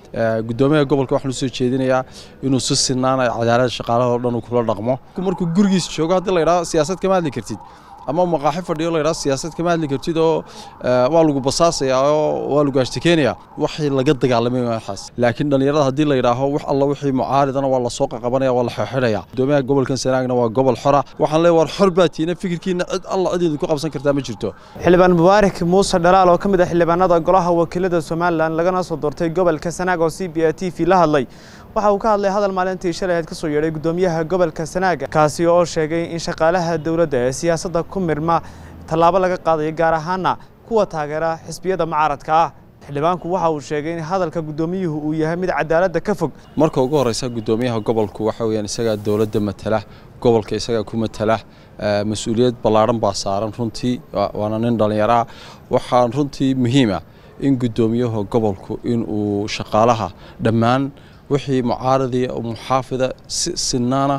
gudoomiyaha gobolka waxaan usoo jeedinayaa inuu si sinaan cadaalada shaqaalaha oo dhan uu kula dhaqmo markuu gurigiisa joogo haddii la yidhaho siyaasad kama hadli kartid ama maqaaxi fadhiyo la yidhaho siyaasad kama hadli kartid oo waa lagu basaasayaa oo waa lagu ashtakeenayaa waxay laga dagaalamay waxaas laakiin dhallinyarada haddii la yidhaaho wax alla wixii mucaaridana waa lasoo qaqabanaya waa la xeexidhaya gudoomiyaha gobolkan sanaagna waa gobol xora waxaan leeyahay war xor baa tiina fikirkiina cid alla cid idinku qabsan kartaa ma jirto xildhibaan mubaarak muuse dhalaal oo ka mid ah xildhibaanada golaha wakiilada somalilan lagana soo doortay gobolka sanaag oo c b a t v la hadlay waxa uu ka hadlay hadal maalintii shalay ahayd ka soo yeedhay gudoomiyaha gobolka sanaaga kaasi oo sheegay in shaqaalaha dowladda ee siyaasadda ku mirma tallaabo laga qaadayo gaar ahaana kuwa taageera xisbiyada mucaaradka ah xildhibaanku waxa uu sheegay in hadalka guddoomiyuhu uu yahay mid cadaaladda ka fog marka ugu horeysa gudoomiyaha gobolku waxa weeyaan isagaa dowladda matala gobolka isagaa ku matala mas-uuliyad ballaadhan baa saaran runtii waana nin dhallinyaro ah waxaan runtii muhiima in gudoomiyaha gobolku inuu shaqaalaha dhammaan wixii mucaaradiya oo muxaafida si sinaana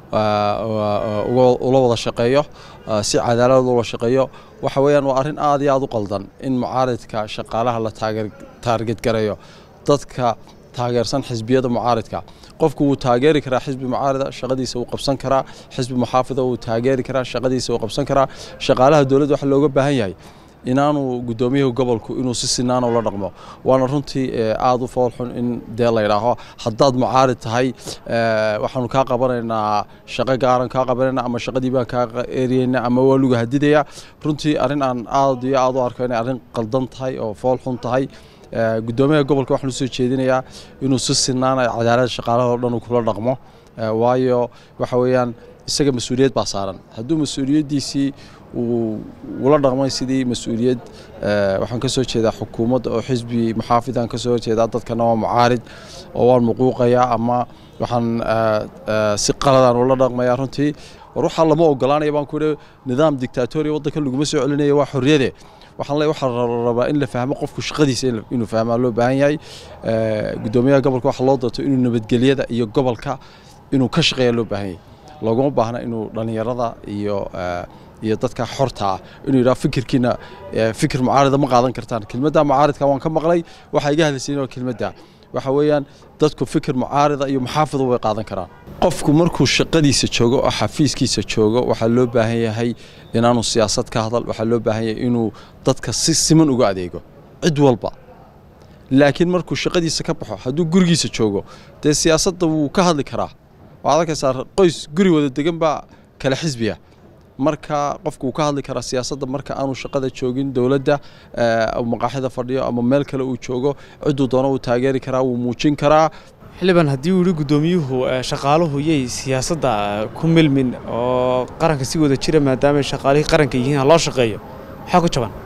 ula wada shaqeeyo si cadaalad ula shaqeeyo waxa weeyaan waa arrin aad iyo aad u qaldan in mucaaridka shaqaalaha la taarget gareeyo dadka taageersan xisbiyada mucaaridka qofku wuu taageeri karaa xisbi mucaarida shaqadiisa wuu qabsan karaa xisbi muxaafida wuu taageeri karaa shaqadiisa wuu qabsan karaa shaqaalaha dowladda waxa looga baahan yahay inaanu gudoomiyaha gobolku inuu si sinaan ula dhaqmo waana runtii aada u foolxun in dee la yidhaaho haddaad mucaarid tahay waxaanu kaa qabanaynaa shaqo gaaran kaa qabanayna ama shaqadii baan kaa eriyeyna ama waa luga hadidaya runtii arrin aan aad iyo aad u arko inay arrin qaldan tahay oo foolxun tahay gudoomiyaha gobolka waxaan usoo jeedinayaa inuu si sinaan cadaalada shaqaalaha oo dhan uu kula dhaqmo waayo waxa weeyaan isaga mas-uuliyad baa saaran hadduu mas-uuliyaddiisii uu ula dhaqmay sidii mas-uuliyad waxaan ka soo jeedaa xukuumadda oo xisbi muxaafidaan ka soo jeedaa dadkana waa mucaarid oo waan muquuqayaa ama waxaan si qaladaan ula dhaqmayaa runtii war waxaa lama ogolaanaya baan ku idhi nidaam dictatoriya waddanka laguma soo celinaya waa xorriyade waxaan leeyahay waxaa rabaa in la fahmo qofku shaqadiisa inuu fahmaa loo baahan yahay gudoomiyaha gobolka waxaa loo doorto inuu nabadgelyada iyo gobolka inuu ka shaqeeya loo baahan yahay looguma baahna inuu dhallinyarada iyo iyo dadka xorta ah inuu yidhaho fikirkiina fikir mucaarida ma qaadan kartaan kelmadda mucaaridka waan ka maqlay waxaa iga hadlaysiin oo kelmadda waxa weeyaan dadku fikir mucaarida iyo muxaafida way qaadan karaan qofku markuu shaqadiisa joogo oo xafiiskiisa joogo waxaa loo baahan yahay inaanu siyaasad ka hadal waxaa loo baahan yahay inuu dadka si siman uga adeego cid walba laakiin markuu shaqadiisa ka baxo hadduu gurigiisa joogo dee siyaasadda wuu ka hadli karaa waxaad arkaysaa qoys guri wada degan baa kale xisbiya marka qofku wuu ka hadli karaa siyaasadda marka aanu shaqada joogin dowladda maqaaxida fadhiyo ama meel kale uu joogo cidduu doono wuu taageeri karaa wuu muujin karaa xildhibaan haddii uu yihi guddoomiyuhu shaqaaluhu yay siyaasadda ku milmin oo qaranka si wada jira maadaamay shaqaalihii qaranka yihiin ha loo shaqeeyo maxaa ku jaban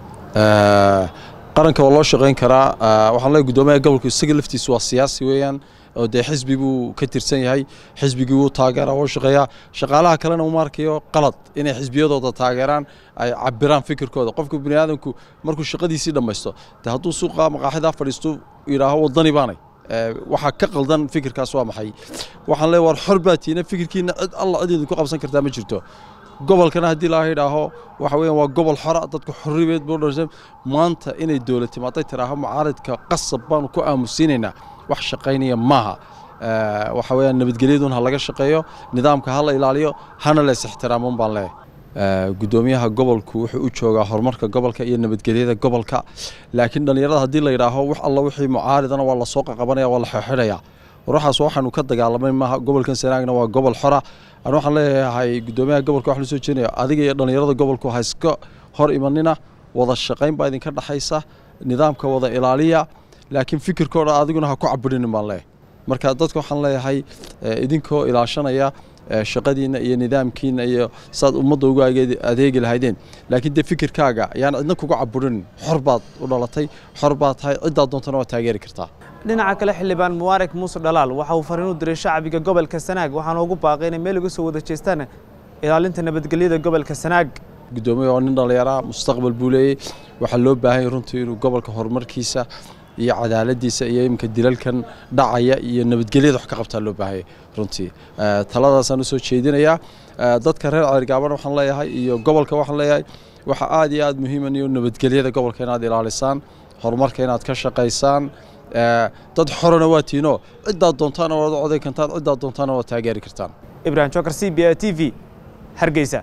qaranka waa loo shaqayn karaa waxaan leeyahay gudoomiyaha gobolku isaga laftiisu waa siyaasi weeyaan oo dee xisbi buu ka tirsan yahay xisbigii wuu taageeraa wuu shaqeeyaa shaqaalaha kalena uma arkayo qalad inay xisbiyadooda taageeraan ay cabiraan fikirkooda qofka bani aadamku markuu shaqadiisii dhammaysto dee hadduu suuqa maqaaxidaa fadhiisto yidhaaho waddani baanay waxaa ka qaldan fikirkaas waa maxay waxaan leeyahay war xor baa tiina fikirkiina cid alla cid idinku qabsan kartaa ma jirto gobolkana haddii laga yidhaaho waxa weeyaan waa gobol xora dadku xorribeed buu dhashay maanta inay dowlad timaaday tiraaho mucaaridka qasab baanu ku aamusiinaynaa wax shaqaynaya maaha waxa weeyaan nabadgelyadun ha laga shaqeeyo nidaamka ha la ilaaliyo hana la is ixtiraamun baan leeyahay gudoomiyaha gobolku wuxuu u joogaa horumarka gobolka iyo nabadgelyada gobolka laakiin dhallinyarada haddii la yidhaaho wax alla wixii mucaaridana waa lasoo qaqabanaya waa la xeexidhaya waxaas waxaanu ka dagaalamay maaha gobolkan sanaagna waa gobol xora aan waxaan leeyahay gudoomiyaha gobolka waxaan soo jeedinaya adiga iyo dhallinyarada gobolku ha iska hor imanina wada shaqayn baa idinka dhaxaysa nidaamka wada ilaaliya laakiin fikirkooda adiguna ha ku cabirinin baan leeyahay marka dadka waxaan leeyahay idinkoo ilaashanaya shaqadiina iyo nidaamkiina iyo saad ummadda uga adeegi lahaydeen laakiin dee fikirkaaga ayaan cidna kuga caburinin xor baad u dhalatay xor baad tahay ciddaad doontana waa taageeri kartaa dhinaca kale xildhibaan mubaarak muuse dhalaal waxa uu fariin u diray shacbiga gobolka sanaag waxaana ugu baaqay inay meel uga soo wada jeestaan ilaalinta nabadgelyada gobolka sanaag gudoomiye waa nin dhallinyaraa mustaqbal buu leeyey waxaa loo baahan yahay runtii inuu gobolka horumarkiisa iyo cadaaladiisa iyo iminka dilalkan dhacaya iyo nabadgelyada wax ka qabtaa loo baahanya runtii taladaasaan usoo jeedinayaa dadka reer ceergaaban waxaan leeyahay iyo gobolka waxaan leeyahay waxaa aad iyo aad muhiiman iyo nabadgelyada gobolka inaad ilaalisaan horumarka inaad ka shaqaysaan dad xorana waa tiinoo ciddaad doontaana waad coday kartaan ciddaad doontaana waad taageeri kartaan ibrahim jokar c b a t v hargeysa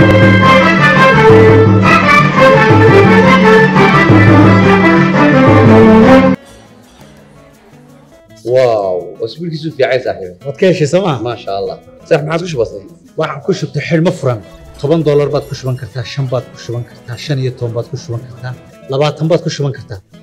واو اسبوع كيسو في عايز صاحبي waad ka heshay sooma ما شاء الله صح ما عادش بسيط waxaan ku shubtay xidhmo furan toban doolar baad ku shuban kartaa shan baad ku shuban kartaa shan iyo toban baad ku shuban kartaa labaatan baad ku shuban kartaa